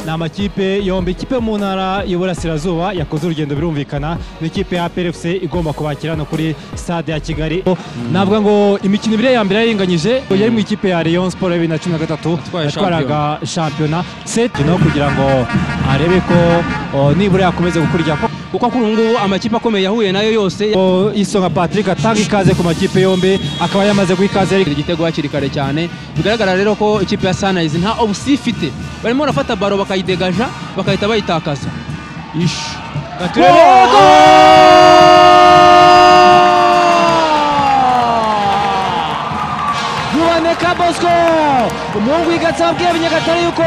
ni amakipe yombi ikipe mu ntara y'uburasirazuba yakoze urugendo birumvikana ni ikipe ya PRFC igomba kubakira no kuri stade ya Kigali navuga ngo imikino ibiri ya mbere yaringanyije yari mu ikipe ya Rayon Sport ya 2013 Yatwaye yatwaraga shampiyona set no kugira ngo arebe ko o, nibura yakomeza gukurikira ko kuko kuri ubu ngubu amakipe akomeye yahuye nayo yose o, Isonga Patrick atanga ikaze ku makipe yombi akaba yamaze guha ikaze yagira igitego hakiri kare cyane bigaragara rero ko ikipe ya Sunrise nta obusi ifite barimo barafata baro bakayidegaja bagahita bayitakaza ish Gaturere, Gol! Ruboneka Bosco umuhungu w'igatsi wabwiye Abanyagatare yuko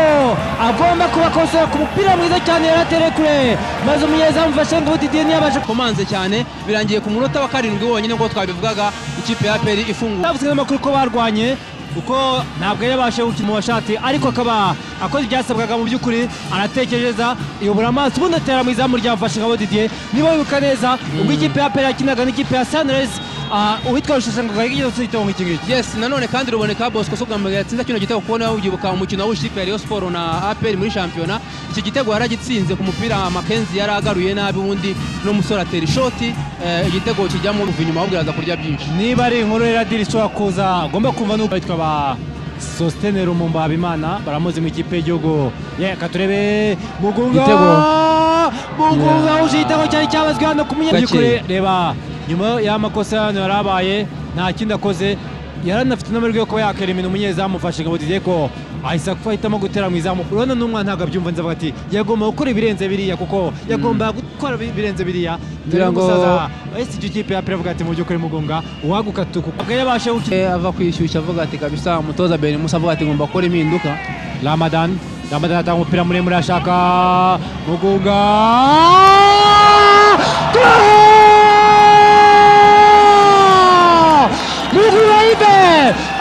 agomba kubakosora ku mupira mwiza cyane yari atereye kure maze umunyezamu Vashenga Didier ntiyabashe komanze cyane birangiye ku munota wa karindwi wonyine nk'uko twabivugaga ikipe ya peri ifungura havuzwe n'amakuru ko barwanye kuko ntabwo yari yabashije gukina mashati ariko akaba akoze ibyasabwaga mu by'ukuri aratekereza iyobora amaso ubundi atera mu izamu rya Mfashingabo Didier niba wibuka neza ubwo ikipe ya Pele yakinaga n'ikipe ya Sunrise ah, uwitwa Rusheshangoga yigeze igitego nk'iki ngiki yes nanone kandi ruboneka bosco si ubwa mbere yatsinze kino gitego kuko nawe ubyibuka umukino w'ikipe ya Rayon Sport na aperi muri shampiyona iki gitego yaragitsinze ku mupira makenzi yari agaruye nabi ubundi n'umusore atera ishoti eh, igitego kijyamo kuva inyuma ahubwo iraza kurya byinshi niba ari inkuru ya radiri ishobora kuza agomba kumva nuko bitwa ba sositene rumumba habimana baramuzi mu ikipe y'igihugu reka turebe mugunga Igitego. mugunga uje igitego cyari cyabazwe hano ku Gakeya. munyakuri reba nyuma y'amakosa hano yari abaye nta kindi akoze yari anafite n'amahirwe yo kuba yakerimina umunyezamu ufashe ngo Didier ko ahise ahitamo gutera mu izamu urabona n'umwana ntabwo abyumva nzavuga ati yagomba gukora ibirenze biriya kuko yagomba gukora ibirenze biriya dore Ngira ngo- n'umusaza ese icyo kipe ya piravuga ati mu by'ukuri mugunga uwagukatuku ubwo yabashe gukina Eh, ava kwishyushya avuga ati kabisa umutoza beri musa avuga ati ngomba gukora impinduka ramadan ramadan atanga umupira muremure ashaka mugunga Gol! mugunga yibe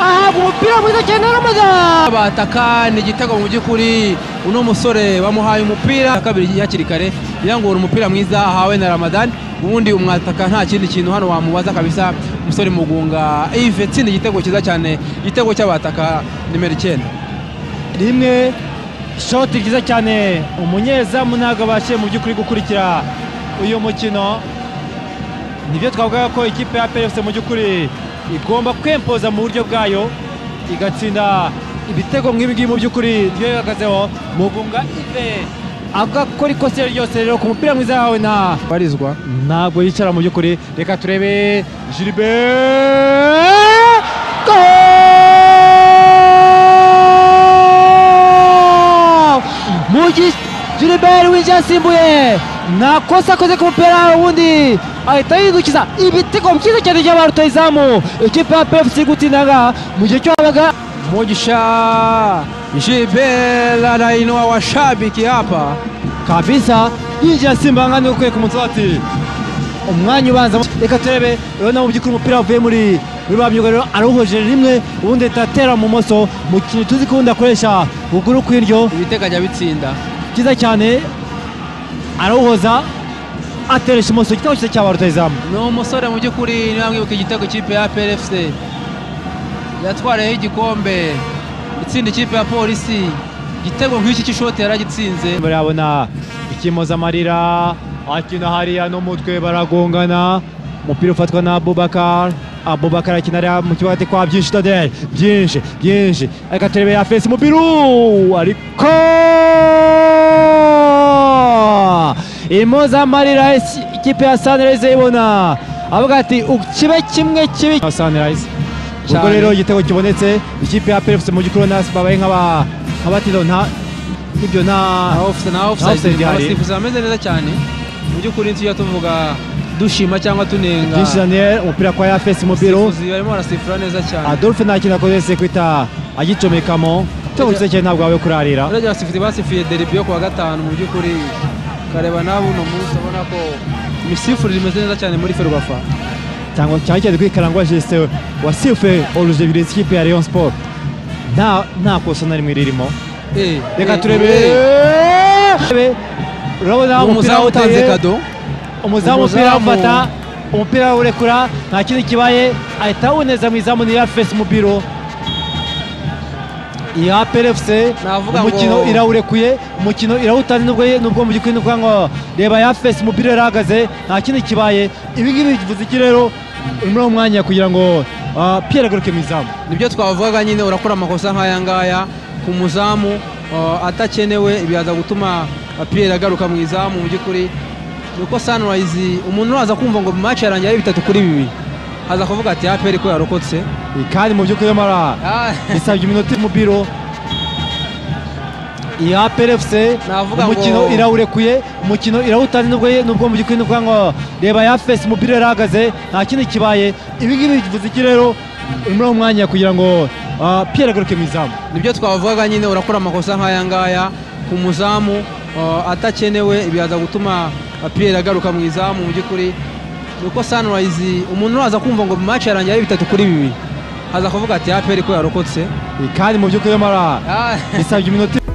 ahabwa umupira mwiza cyane na ramadan bataka ni igitego mu by'ukuri uno musore bamuhaye umupira iya kabiri hakiri kare yirangura umupira mwiza ahawe na ramadan ubundi umwataka nta kindi kintu hano wamubaza kabisa umusore mugunga ive tsinda igitego cyiza cyane igitego cy'abataka nimero icyenda rimwe shoti ryiza cyane umunyezamu ntabwo abashije mu by'ukuri gukurikira uyu mukino nibyo twavugaga ko ikipe ya PFC mu by'ukuri igomba kwempoza mu buryo bwayo igatsinda ibitego nk'ibi ngibi mu by'ukuri nibyo bihagazeho mugunga ive avuga ko rikose ryose rero ku mupira mwiza wawe na barizwa ntabwo yicara mu by'ukuri reka turebe Gilbert Goal! Mugi Gilbert winjiye asimbuye nta kosa akoze ku mupira ubundi ahita yidukiza ibitego byiza cyane by'aba rutayizamu ikipe ya PFC iri gutsindaga mu gihe cyo habaga mugisha jibela nainua washabiki hapa kabisa yinjira asimba nkandi ukwiye ku munsi ati umwanya ubanza reka turebe urabona mu by'ukuri umupira wavuye muri muri ba myugariro arawuhojeje rimwe ubundi ahita atera mu moso mu kintu tuzi ko ubundi akoresha ukuguru kw'iryo ibitego ajya bitsinda cyiza cyane arawuhoza ateresha imoso igitego cyiza cya ba rutayizamu ni umusore mu by'ukuri niba mwibuka igitego ikipe ya PRFC yatwariyeho igikombe itsinda ikipe ya polisi igitego nk'iki cy'ishoti yaragitsinze barabona ikimoza amarira akina hariya n'umutwe baragongana umupira ufatwa na abubakar abubakar akina hariya mu kibuga ati kwa byinshi tadere byinshi byinshi reka turebe ya fesi umupira uwu, ariko imoza amarira isi- ikipe ya sunrise ibona avuga ati "U- kibe kimwe kibi sunrise ubwo Cyane. rero igitego kibonetse ikipe ya PFC mu gikuru nasi babaye nk'aba nk'abatiro nta ibyo nta na ofisa na Offside ofisa ihari. abasifuzi bameze neza cyane mu by'ukuri tujya tuvuga dushima cyangwa tunenga byinshi Daniel umupira kwa Yafesi Mubiro abasifuzi barimo barasifura neza cyane Adolphe nta kintu akoze se kwita agicomekamo cyo Ajya- cyane ntabwo wawe kurarira urabona abasifuzi basifuye deribi yo kuwa gatanu mu by'ukuri kareba nawe uno munsi ubona ko imisifurire imeze neza cyane muri ferwafa cyangwa cyane cyane kuri Karangwa Justin wasifuye Oluje Virezi ikipe ya Rayon Sport nta nta kosa na rimwe ririmo Eh, reka eh, turebe eh. Turebe. urabona Uwo umupira muzamu utanze uteye kado umuzamu umupira Umuzamu. awufata umupira awurekura nta kindi kibaye ahita awuneza mu izamu ni Yafesi Mubiro iya APRFC Navuga umukino ngo- irawurekuye umukino irawutanze nubwo nubwo mu by'ukuri nukuvuga ngo reba ya fesi umupira yarahagaze nta kindi kibaye ibi ngibi bivuze iki rero muri uwo mwanya kugira ngo ah, Pierre agaruke mu izamu nibyo twavugaga nyine urakora amakosa nk'aya ngaya ku muzamu uh, atakenewe biraza gutuma uh, Pierre agaruka mu izamu mu by'ukuri ni uko Sunrise umuntu uraza kumva ngo match yarangiye ari bitatu kuri bibiri aza kuvuga ati APR ko yarokotse kandi mu by'ukuri mara Ah, bisabye iminota iri mu biro iya PRFC Navuga ngo- umukino irawurekuye umukino irawutanze nubwo nubwo mu by'ukuri nukuvuga ngo reba ya fesi umupira yarahagaze nta kindi kibaye ibi ngibi bivuze iki rero muri uwo mwanya kugira ngo ah, Pierre agaruke mu izamu nibyo twavugaga nyine urakora amakosa nk'aya ngaya ku muzamu uh, atakenewe biraza gutuma uh, Pierre agaruka mu izamu mu by'ukuri ni uko Sunrise umuntu uraza kumva ngo match yarangiye ari bitatu kuri bibiri aza kuvuga ati APR ko yarokotse kandi mu by'ukuri mara Ah, bisabye iminota